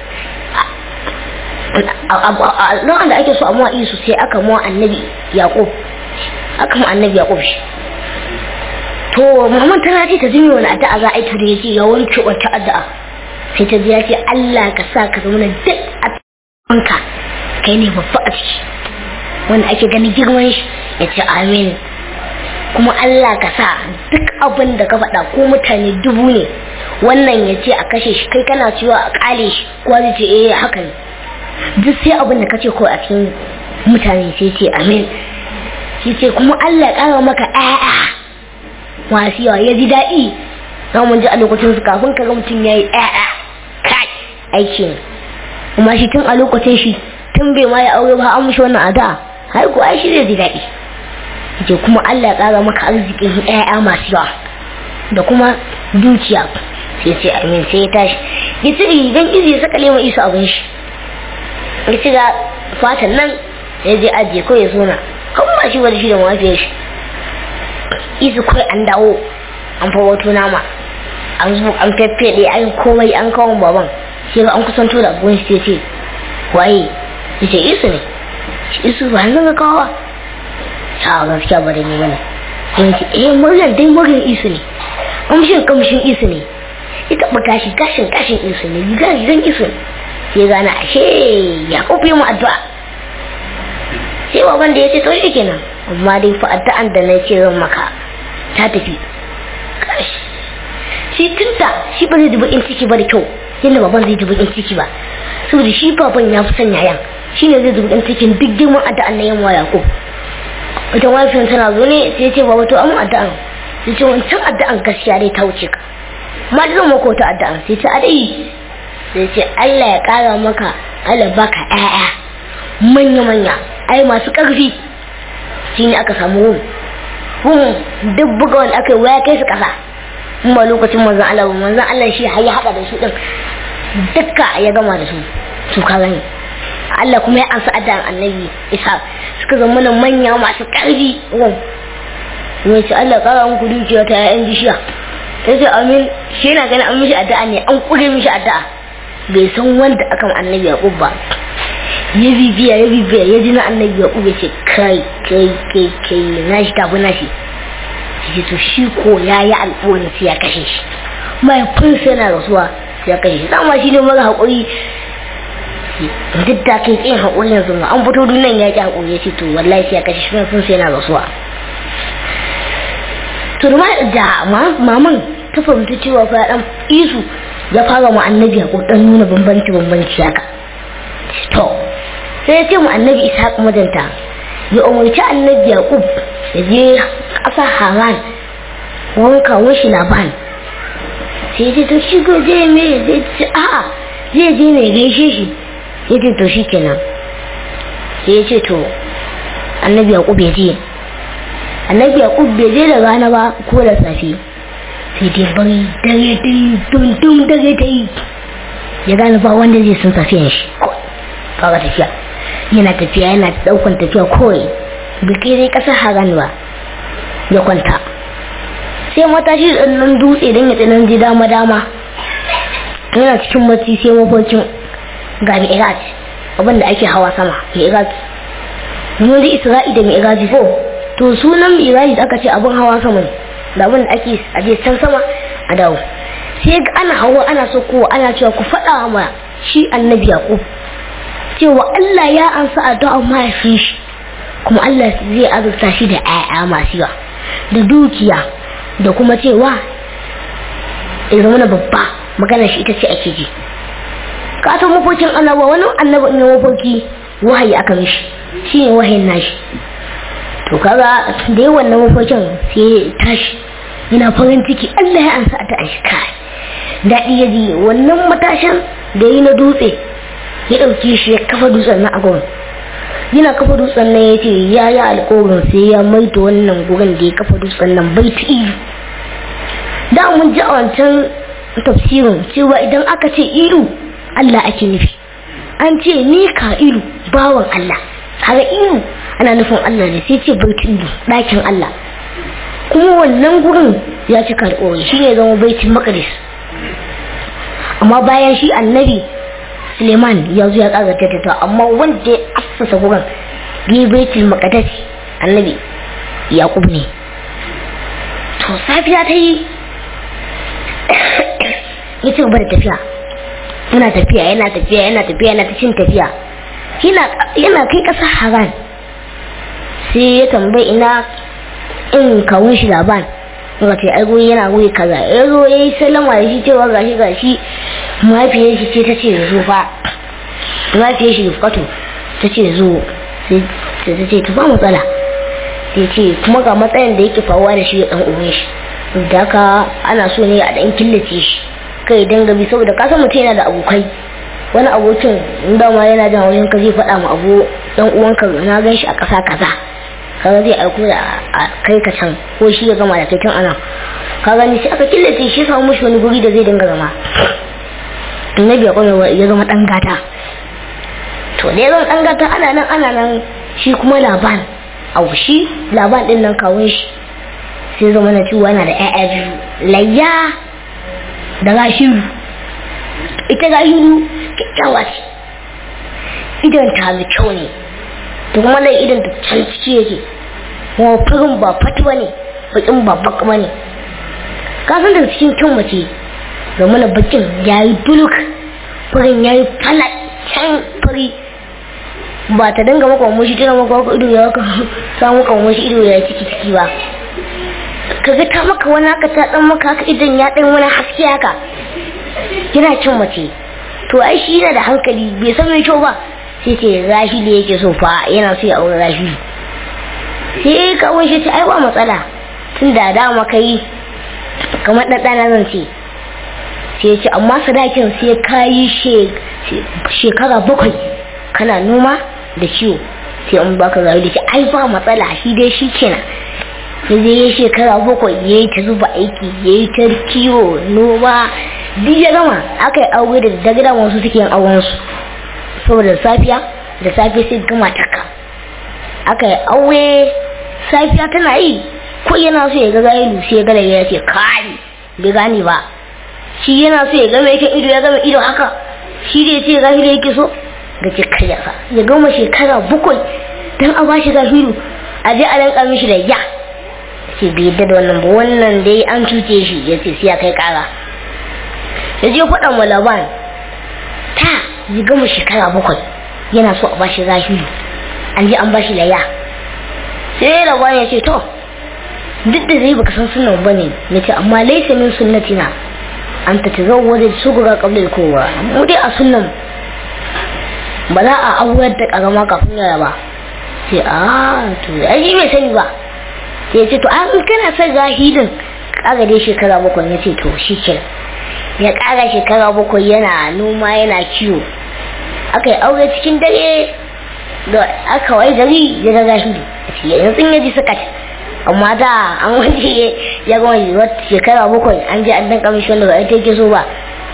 a da ake so a mawa isu sai aka mawa annabi yaqub aka mawa annabi yaqub shi to muhammad tana ce ta jini wani addu'a za a yi to da yace ya wanke wata addu'a sai ta ji ya ce Allah ka sa ka zama duk a ka kai ne babba a ciki wanda ake ganin girman shi ya ce amin kuma Allah ka sa duk abin da ka faɗa ko mutane dubu ne wannan ya ce a kashe shi kai kana cewa a kale shi ko zai ce eh haka ne duk sai abin da kace ko a cikin mutane sai ce amin shi ce kuma Allah ƙara maka ƴaƴa masu yawa ya ji daɗi na mun ji a lokacin su kafin ka ga mutum ya yi ƴaƴa kai aiki ne kuma shi tun a lokacin shi tun bai ma ya aure ba an mushi wannan ada har ko ai shi zai ji daɗi ce kuma Allah ƙara maka arzikin ƴaƴa masu yawa da kuma dukiya sai ce amin sai ya tashi ya ci rigan izi ya saka lema isa abin shi ya ci ga fatan nan ya je ajiye ko ya sona kan ba shi wani shi da mafiyar shi isu kawai an dawo an fa wato nama an zo an feffeɗe an komai an kawo baban sai ga an kusanto da abuwan shi ce waye ya ce isu ne isu ba an zanga kawo a gaskiya ba da ni bane sai ce eh muryar dai muryar isu ne kamshin kamshin isu ne ya taɓa gashi gashin gashin isu ne gashin isu ne sai gana ashe ya kofi mu addu'a sai baban da ya ce to shi kenan amma dai fa addu'an da na ce zan maka ta tafi shi tunta shi ba zai dubi in ciki ba da kyau yadda baban zai dubi in ciki ba saboda shi baban ya fi son yayan shi ne zai dubi in cikin duk girman addu'an na yamma yakub ita wafin tana zo ne sai ce baba to amma addu'an sai ce wancan addu'an gaskiya dai ta wuce ka ma da zan maka wata addu'an sai ce a dai sai ce Allah ya kara maka Allah baka ƴaƴa manya manya ai masu ƙarfi shine aka samu rum rum duk buga wanda aka yi waya kai su ƙasa in ba lokacin manzon Allah ba manzon Allah shi har ya haɗa da su din dukka ya gama da su su ka gani Allah kuma ya ansa addu'an annabi Isa suka zama nan manya masu ƙarfi rum wai ce Allah kara muku dukiya ta ƴaƴan bishiya sai ce amin shi yana ganin an mishi addu'a ne an kure mishi addu'a bai san wanda aka ma annabi yaqub ba ya bibiya ya bibiya ya ji na annabi yaqub ya ce kai kai kai kai na shi tafi na shi shi to shi ko ya yi alƙawarin sai ya kashe shi mahaifin sai yana rasuwa sai ya kashe shi dama shi ne mara haƙuri duk da kai tsayin haƙuri yanzu ma an fito dunan ya ƙi haƙuri ya ce to wallahi sai ya kashe shi mahaifin sai yana rasuwa to da maman ta fahimta cewa fa dan isu ya fara mu annabi ko dan nuna bambanci bambanci haka to sai ya ce mu annabi ishaq majanta ya umarci annabi yaqub ya je ƙasa haran wanka washi laban sai ya ce to shi ko je me zai ce a'a zai je ne gaishe shi ya ce to shi kenan sai ya ce to annabi yaqub ya je annabi yaqub bai je da rana ba ko da safe sai dai bari dare ta yi dundun dare ta yi ya gane ba wanda zai sun tafiyan shi fara tafiya yana tafiya yana daukan tafiya kawai biki dai kasar haran ba ya kwanta sai matashi da nan dutse don ya tsinan ji dama dama yana cikin bacci sai mafarkin ga mi'raj abin da ake hawa sama mi'raj yanzu isra'i da mi'raj ko to sunan mi'raj da aka ce abin hawa sama ne da abin da ake aje can sama a dawo sai ga ana hawa ana so kowa ana cewa ku faɗa ma shi annabi yaqub cewa Allah ya ansa addu'a mahaifin shi kuma Allah zai azurta shi da 'ya'ya masu yawa da dukiya da kuma cewa ya zama na babba magana shi ita ce ake ji ka san mafokin annaba wani annaba ne mafoki wahayi aka mishi shine wahayin nashi to kaga da yawan na mafokin sai ya tashi yana farin ciki Allah ya ansa ta shi kai daɗi ya ji wannan matashin da yi na dutse ya ɗauki shi ya kafa dutsen na agon yana kafa dutsen nan ya ce ya yi alkawarin sai ya maita wannan gurin da ya kafa dutsen nan bai ta ilu da mun ji a wancan tafsirin cewa idan aka ce ilu Allah ake nufi an ce ni ka ilu bawan Allah har ilu ana nufin Allah ne sai ce baitin ɗakin Allah kuma wannan gurin ya cika alƙawari shi ne zama baitin maqdis amma bayan shi annabi Suleiman ya zo ya ƙara tattata amma wanda ya assasa gurin yi baitul maqdis annabi Yaqub ne to safiya ta yi ya ci gaba da tafiya yana tafiya yana tafiya yana tafiya yana ta cin tafiya yana kai ƙasa haran sai ya tambayi ina in kawun shi laban ga ce ai guri yana guri kaza ya zo ya yi sallama da shi cewa gashi gashi mahaifiyar shi ce ta ce zo fa mahaifiyar shi rufkatu ta ce zo sai ta ce ta ba matsala sai ce kuma ga matsayin da yake faruwa da shi da ɗan uwan shi da haka ana so ne a ɗan killace shi kai dinga bi saboda ka san mutum yana da abokai wani abokin in dama yana jan wajen ka zai faɗa ma abu dan uwanka na gan shi a ƙasa kaza kaga zai aiko da kai ka can ko shi ya gama da kai tun anan ka gani sai aka killace shi samu mushi wani guri da zai dinga zama annabi ya kwarewa ya zama dan gata to da ya zama dan gata ana nan ana nan shi kuma laban au shi laban din nan kawun shi sai zama na ciwo yana da ƴaƴa biyu layya da gashiru ita gashiru kyakkyawa ce idan ta mai kyau ne to kuma lai idan ta can ciki yake kuma farin ba fatu ba ne bakin ba baka ba ne ka san daga cikin kyan mace ga mana bakin ya yi duluk farin ya yi fala can fari ba ta dinga maka wa shi tana maka waka ido ya waka samu kan shi ido ya ciki ciki ba ka ga ta maka wani haka ta dan maka haka idan ya dan wani haske haka yana cin mace to ai shi yana da hankali bai san mai kyau ba sai ce rashidi yake so fa yana so ya aure rashidi sai kawai shi ce ai ba matsala tun da dama kai kamar ɗaɗɗana zan ce sai ce amma sadakin sai ka yi shekara bakwai kana noma da ciwo sai an baka rayu da ce ai ba matsala shi dai shi kenan sai zai yi shekara bakwai ya yi ta zuba aiki ya yi ta kiwo noma duk ya gama aka yi aure da daga da wasu suke yin aurensu saboda safiya da safe sai gama taka aka yi aure safiya tana yi ko yana so ya ga gailu sai ya gada ya ce kai bai gane ba shi yana so ya ga mai kan ido ya gama ido haka shi da ya ce gahiru yake so ga ce kai yasa ya gama shekara bakwai dan a bashi gahiru a je a danka mishi da ya ce bai yadda da wannan ba wannan dai an cuce shi ya ce sai ya kai kara ya je faɗa ma laban ta ya gama shekara bakwai yana so a bashi zahiru an je an bashi laya sai laban ya ce to duk da zai baka san sunan ba ne na ce amma laisa min sunnatina an ta ta zau wajen shugura kabla kowa mu dai a sunnan ba za a aurar da karama kafin yara ba sai a to ai bai sani ba sai ya ce to an kana son zahirin kaga dai shekara bakwai ya ce to shi kenan ya ƙara shekara bakwai yana noma yana kiwo aka yi aure cikin dare da aka wai gari ya ga gashi yanzu ya ji suka amma da an wani ya gama wata shekara bakwai an ji an dan kamishi wanda ba ita yake so ba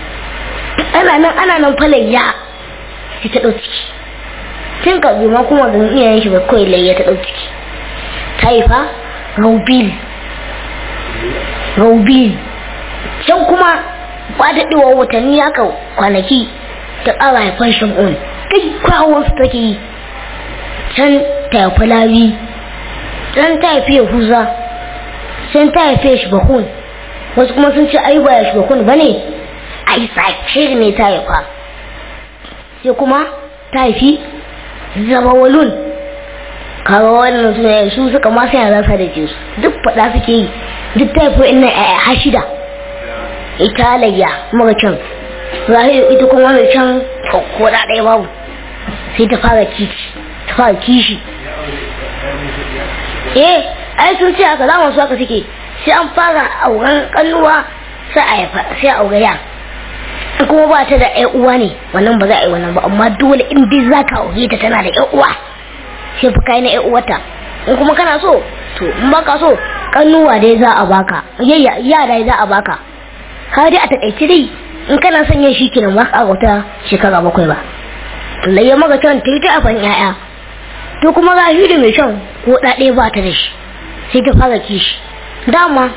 ana nan ana nan falai ya ci ta ɗau ciki tun ka ma kuma ga iyayen shi ba kawai lai ya ta ɗau ciki ta haifa raubil raubil can kuma ba da ɗiwa watanni haka kwanaki ta ƙara haifan shamun kai kwawon su take yi can ta haifi lawi can ta haifi yahuza can ta haife shi bakun wasu kuma sun ce ai ba ya shi bakun ba ne ai sake ne ta haifa sai kuma ta haifi zabawalun kaga wannan su ne su suka ma sai za su da su duk faɗa suke yi duk ta haifi ina a shida ita layya mara can zahiru ita kuma mai can ko da ɗaya babu sai ta fara kishi ta fara kishi eh ai sun ce haka zaman su haka suke sai an fara auren kannuwa sai a haifa sai a aure ya kuma ba ta da ƴan uwa ne wannan ba za a yi wannan ba amma dole in dai za ka aure ta tana da ƴan uwa sai fa kai na ƴan uwarta in kuma kana so to in baka so kannuwa dai za a baka yayya yara za a baka ka dai a takaice dai in kana son yin shi kenan ba ka wata shekara bakwai ba to layya maka can ta yi ta afan ƴaƴa to kuma ga shi da mai shan ko ɗaɗe ba ta da shi sai ta fara kishi dama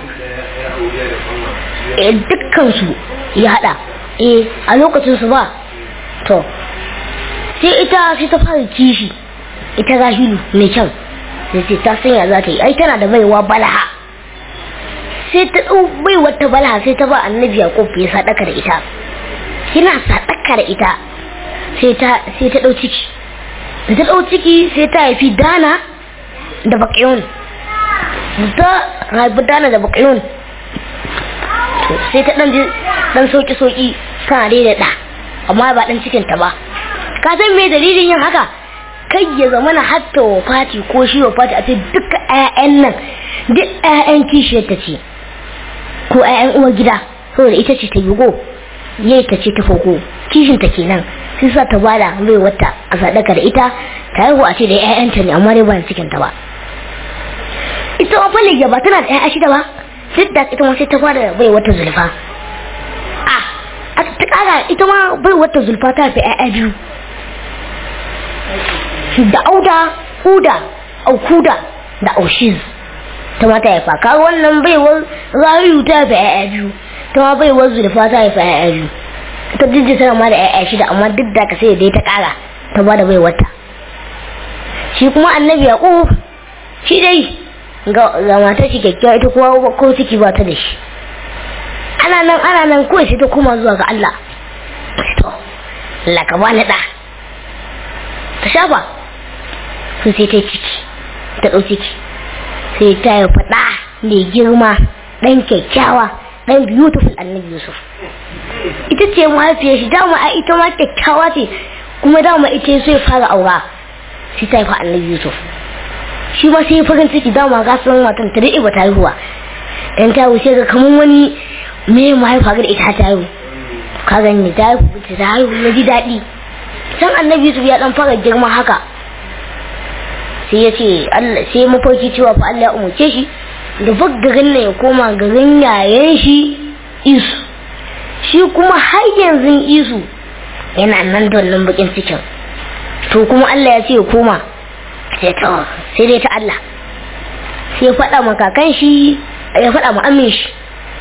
eh dukkansu ya haɗa eh a lokacin su ba to sai ita sai ta fara kishi ita rahilu mai kyan sai sai ta sanya za ta yi ai tana da baiwa balaha sai ta ɗau baiwar ta balaha sai ta ba annabi yaƙub ya sadaka da ita kina sadaka da ita sai ta sai ta ɗau ciki da ta ɗau ciki sai ta haifi dana da baƙiyun ta haifi dana da baƙiyun sai ta ɗan ɗan sauƙi-sauƙi tana dai da ɗa amma ba ɗan cikinta ba ka san me dalilin yin haka kai ya zama na hatta wa fati ko shi wa fati a ce duka 'ya'yan nan duk 'ya'yan kishiyar ta ce ko 'ya'yan uwar gida saboda ita ce ta yigo yayi ta ce ta foko kishin ta kenan sai sa ta bada mai wata a sadaka da ita ta haihu a ce da 'ya'yanta ne amma dai ba cikin ta ba ita ma fa ba tana da 'ya'ya shida ba duk da ita ma sai ta bada bai wata zulfa a ta kara ita ma bai wata zulfa ta fi 'ya'ya biyu da auda huda aukuda da aushiz ta mata ya faka wannan baiwar rayu ta fi yaya biyu ta ma baiwar zulfa ta fi yaya biyu ta jijji tana ma da yaya shida amma duk da ka sai dai ta kara ta ba da baiwarta shi kuma annabi yaqub shi dai ga matar shi kyakkyawa ita kuwa ko ciki ba ta da shi ana nan ana nan kawai sai ta koma zuwa ga Allah to Allah ka bani da ta shafa sun sai ta ciki ta ɗau ciki sai ta yi faɗa mai girma ɗan kyakkyawa ɗan beautiful annabi yusuf ita ce mahaifiyar shi dama a ita ma kyakkyawa ce kuma dama ita so ya fara aura sai ta haifa annabi yusuf shi ma sai farin ciki dama ga sun matan ta daɗe ba ta haihuwa dan ta wuce ga kamar wani me mahaifa ga ita ta haihu ka gani ta haihu ta haihu na ji daɗi can annabi yusuf ya dan fara girma haka sai ya ce Allah sai mafarki cewa fa Allah ya umarce shi da fak garin nan ya koma garin yayan shi isu shi kuma har yanzu isu yana nan da wannan bakin cikin to kuma Allah ya ce ya koma sai ta sai dai ta Allah sai ya faɗa ma kakan shi ya faɗa ma amin shi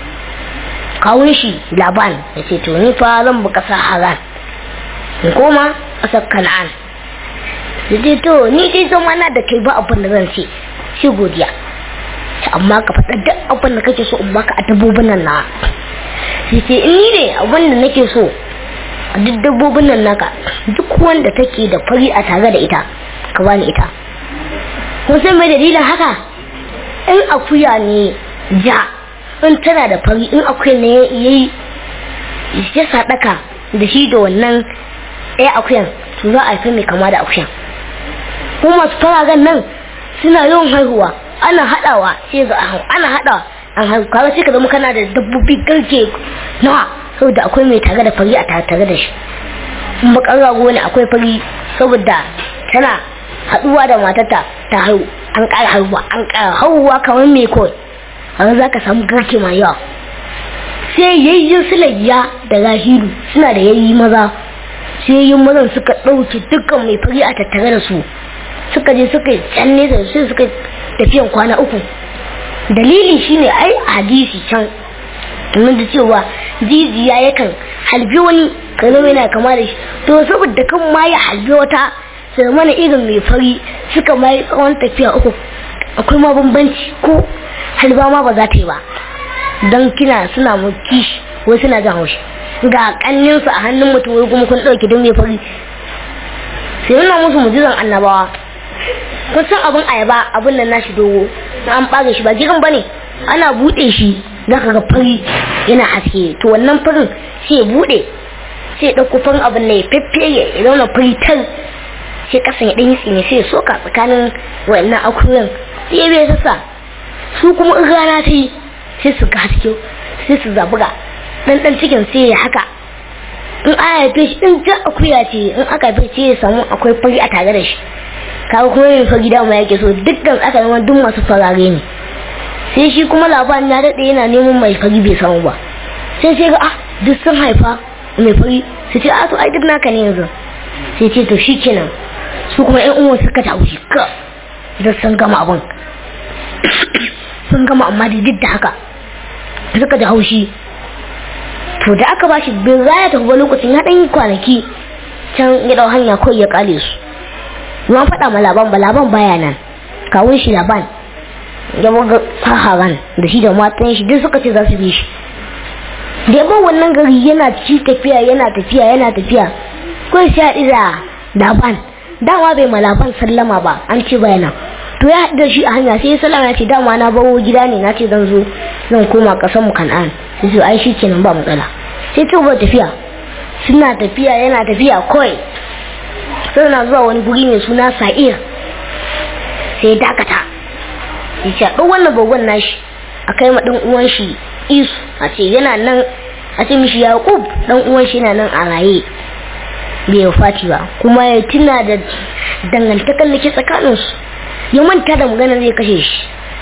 kawun shi laban ya ce to ni fa zan buka sa haran in koma ƙasar kan'an da to ni dai zama na da kai ba abin da zan ce shi godiya amma ka faɗa duk abin da kake so in baka a dabbobin nan na sai ce in ni ne abin da nake so a duk dabbobin nan naka duk wanda take da fari a tare da ita ka bani ita kun san mai dalilin haka in akuya ne ja in tana da fari in akuya ne yayi ya sadaka da shi da wannan ɗaya akuyan to za a haifi mai kama da akuyan kuma masu faragan nan suna yawan haihuwa ana haɗawa sai ga ana haɗawa an haihu kaga sai ka zama kana da dabbobi garke nawa saboda akwai mai tare da fari a tare da shi in bakar rago ne akwai fari saboda tana haɗuwa da matarta ta haihu an ƙara haihuwa an ƙara haihuwa kamar mai kawai haka za ka samu garke mai yawa sai yayyin sulayya da rahilu suna da yayi maza sai yin mazan suka ɗauke dukkan mai fari a tattare da su suka je suka yi can nesa sai suka tafiyan kwana uku dalili shine ai a hadisi can domin da cewa jijiya yakan halbi wani kanin yana kama da shi to saboda kan ma ya halbi wata sai mana irin mai fari suka mai tsawon tafiya uku akwai ma bambanci ko halba ma ba za ta yi ba don kina suna mu kishi wai suna jan haushi ga kanninsu a hannun mutum wai kuma kun ɗauki don mai fari sai nuna musu mujizan annabawa kun san abin ayaba abin nan nashi dogo na an ɓare shi ba girin ba ne ana buɗe shi za ka ga fari yana haske to wannan farin sai ya buɗe sai ya ɗauko farin abin na ya feffeye ya zauna fari tar sai kasan ya ɗan yi tsini sai ya soka tsakanin wa'annan akuyan sai ya bai sassa su kuma in rana ta yi sai su ga haske sai su zabuga ɗan ɗan cikin sai ya haka in aka haife shi in ja akuya ce in aka haife shi ya samu akwai fari a tare da shi kaga kuma yin fari dama yake so dukkan aka zama duk masu farare ne sai shi kuma labarin ya daɗe yana neman mai fari bai samu ba sai sai ga ah duk sun haifa mai fari su ce a to ai duk naka ne yanzu sai ce to shi kenan su kuma yan uwan suka ta wuce ka duk sun gama abin sun gama amma da duk da haka suka ji haushi to da aka bashi bin raya ta kuma lokacin ya ɗan yi kwanaki can ya ɗau hanya kawai ya kale su ruwan faɗa ma laban ba laban baya nan kawun shi laban ya buga faharan da shi da matan shi duk suka ce za su bi shi da yabon wannan gari yana ci tafiya yana tafiya yana tafiya kawai sai haɗu da laban dama bai ma laban sallama ba an ce baya nan to ya haɗu da shi a hanya sai ya sallama ya ce dama na bawo gida ne na ce zan zo zan koma ƙasar mu kan'an sai su ai shi kenan ba matsala sai ci gaba tafiya suna tafiya yana tafiya kawai suna zuwa wani guri mai suna sa'ir sai dakata ya ce ɗan wannan bagon nashi a kai ma ɗan uwan shi isu a ce yana nan a ce mishi yaƙub ɗan uwan shi yana nan a raye bai yi fati ba kuma ya tuna da dangantakar da ke tsakaninsu ya manta da magana zai kashe shi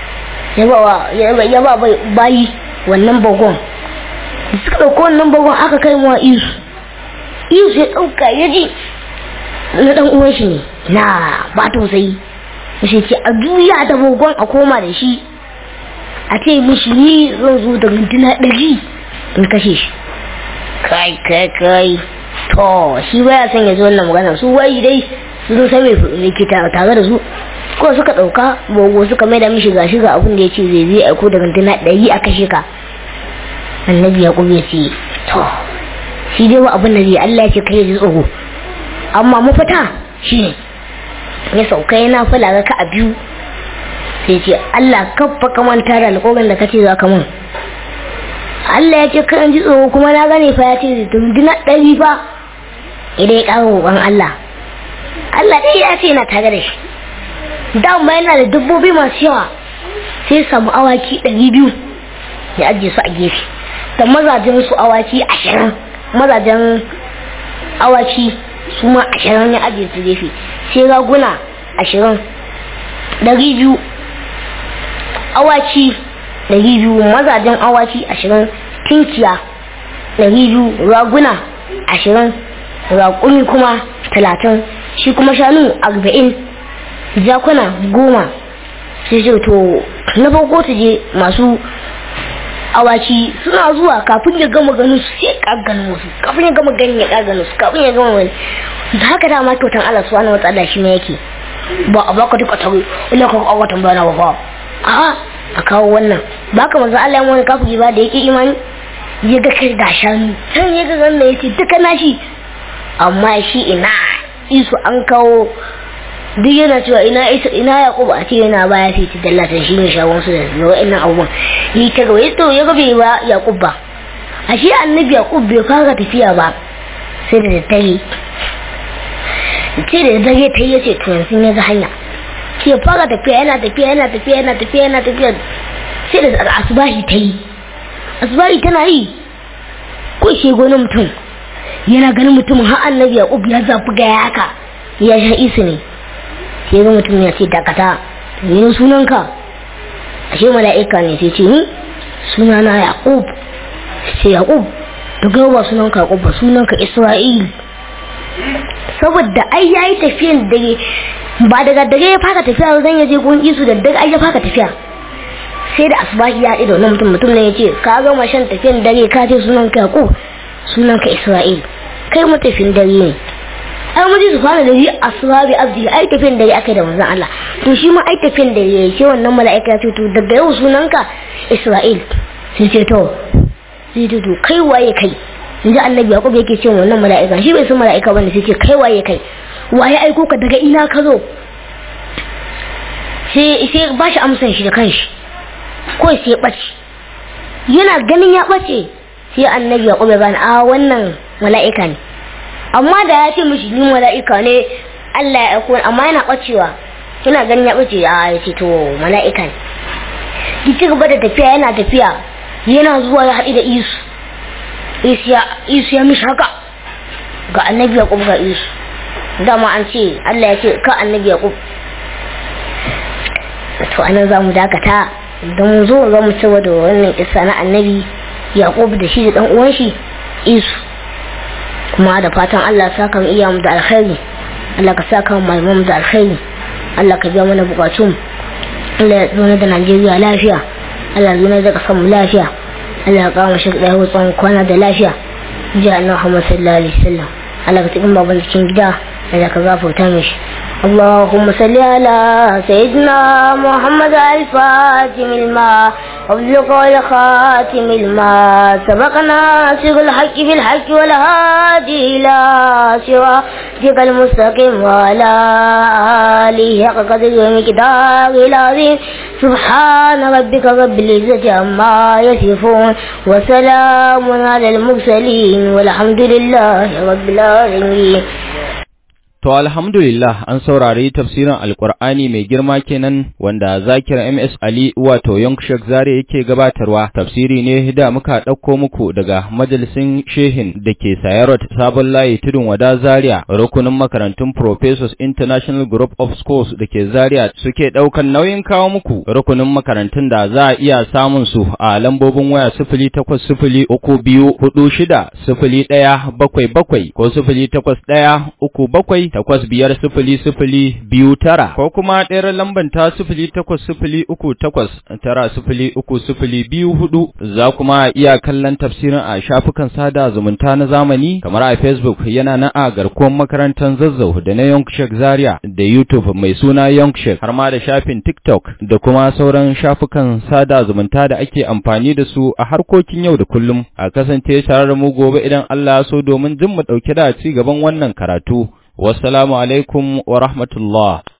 ya ba bayi wannan bagon da suka ɗauko wannan bagon aka kai wa isu isu ya ɗauka ya ji na ɗan uwan shi ne na ba tausayi shi ce a juya da bagon a koma da shi a ce mishi ni zan zo da mintuna ɗari in kashe shi kai kai kai to shi baya son ya zo wannan magana su wai dai su zo sai mai ke tare da su ko suka ɗauka bogo suka mai da mishi ga shiga abin da ya ce zai zai aiko da mintuna ɗari a kashe ka annabi ya ya ce to shi dai wa abin da zai Allah ya ce kai ji tsoro amma mafita shi ne ya sauka yana fula ka a biyu sai ce Allah kafa ka manta da alƙawarin da kace za ka mun Allah ya ce kan ji tsoro kuma na gane fa ya ce dunduna ɗari fa idan ya ƙara roƙon Allah Allah dai ya ce yana tare da shi dama yana da dabbobi masu yawa sai samu awaki ɗari biyu ya ajiye su a gefe da mazajen su awaki ashirin mazajen awaki su ma ashirin ya ajiye su gefe sai raguna ashirin ɗari biyu awaki ɗari biyu mazajen awaki ashirin tinkiya ɗari biyu raguna ashirin raƙumi kuma talatin shi kuma shanu arba'in jakuna goma sai ce to na farko su je masu awaki suna zuwa kafin ya gama ganin su sai kaganin wasu kafin ya gama ganin ya kaganin su kafin ya gama wani da haka dama kyautan Allah subhanahu wa ta'ala shi ne yake ba a baka duka tare ina ka kawo tambaya na ba a a kawo wannan baka manzo Allah ya wani kafiri ba da yake imani ya ga kai ga shanu can ya ga ganna yace duka nashi amma shi ina isu an kawo duk yana cewa ina ita ina yaqubu a ce yana baya sai ta dallata shi ne shawon su da wa'annan abubuwan yi ta gaba to ya gabe ba yaqub ba a shi annabi yaqub bai fara tafiya ba sai da daddare ce da daddare ta yi yace to yanzu ya ga hanya sai ya fara tafiya yana tafiya yana tafiya yana tafiya yana tafiya sai da asubahi ta yi asubahi tana yi ko shi gonin mutum yana ganin mutumin har annabi yaqub ya zafi ga haka ya sha isu ne sai ga mutum ya ce dakata ne sunanka ashe mala'ika ne sai ce ni sunana yaqub sai yaqub to ga ba sunanka yaqub ba sunanka isra'il saboda ai yayi tafiyan dare ba daga dare ya fara tafiya zan ya je gun isu da dare ai ya fara tafiya sai da asbahi ya haɗu da wannan mutum mutum ne ya ce ka gama shan tafiyan dare ka ce sunan ka yaqub sunan ka isra'il kai mutafin dare ne ai mun ji su fara da yi asra bi abdi ai tafiyan dare akai da manzon Allah to shi ma ai tafiyan dare yayi sai wannan mala'ika ya ce to daga yau sunan ka isra'il sai ce to sai ce to kai waye kai inji annabi yaqub yake ce wannan mala'ika shi bai san mala'ika bane sai ce kai waye kai waye aiko ka daga ina ka zo sai sai ba shi amsan shi da kanshi ko sai ya ɓace yana ganin ya ɓace sai annabi ya ƙube bani a wannan mala'ika ne amma da ya ce mishi ni mala'ika ne Allah ya aiko amma yana ɓacewa yana ganin ya ɓace a ya ce to mala'ika ne ki ci gaba da tafiya yana tafiya yana zuwa ya haɗu da isu isu ya mishi haka ga annabi ya ƙube ga isu dama an ce Allah ya ce ka annabi ya ƙube to anan za mu dakata don zo za mu ci da wannan kisa na annabi yaqub da shi da dan uwan shi isu kuma da fatan Allah saka mu iya mu da alkhairi Allah ka saka mu malaman da alkhairi Allah ka biya mana bukatun Allah ya zauna da Najeriya lafiya Allah ya zauna da kasar mu lafiya Allah ya kawo shi da hutsun kwana da lafiya ji annabi Muhammad sallallahu alaihi wasallam Allah ka tsikin baban cikin gida Allah ka gafarta mishi اللهم صل على سيدنا محمد الفاتم الماء وابلغ الخاتم الماء سبقنا سر الحق بالحق والهادي إلى صراطك المستقيم وعلى آله حق قدر ومقدار العظيم سبحان ربك رب العزة عما يصفون وسلام على المرسلين والحمد لله رب العالمين To alhamdulillah an saurari tafsirin Alƙur'ani mai girma kenan wanda Zakir MS Ali wato Yonkshek Zare yake gabatarwa tafsiri ne da muka ɗauko muku daga majalisin Shehin da ke Sayarot Sabon Layi Tudun Wada Zaria rukunin makarantun Professors International Group of Schools da ke Zaria suke ɗaukan nauyin kawo muku rukunin makarantun da za a iya samun su a lambobin waya sifili takwas sifili uku biyu hudu shida sifili ɗaya bakwai bakwai ko sifili takwas ɗaya uku bakwai takwas biyar sifili sifili biyu tara ko kuma ɗayar lamban ta sifili takwas sifili uku takwas tara sifili uku sifili biyu hudu za kuma iya kallon tafsirin a shafukan sada zumunta na zamani kamar a facebook yana na a garkuwar makarantar zazzau da na yonkshek zaria da youtube mai suna yonkshek har ma da shafin tiktok da kuma sauran shafukan sada zumunta da ake amfani da su a harkokin yau da kullum a kasance tare da mu gobe idan allah ya so domin jin mu ɗauke da ci gaban wannan karatu wassalamu alaikum wa rahmatullah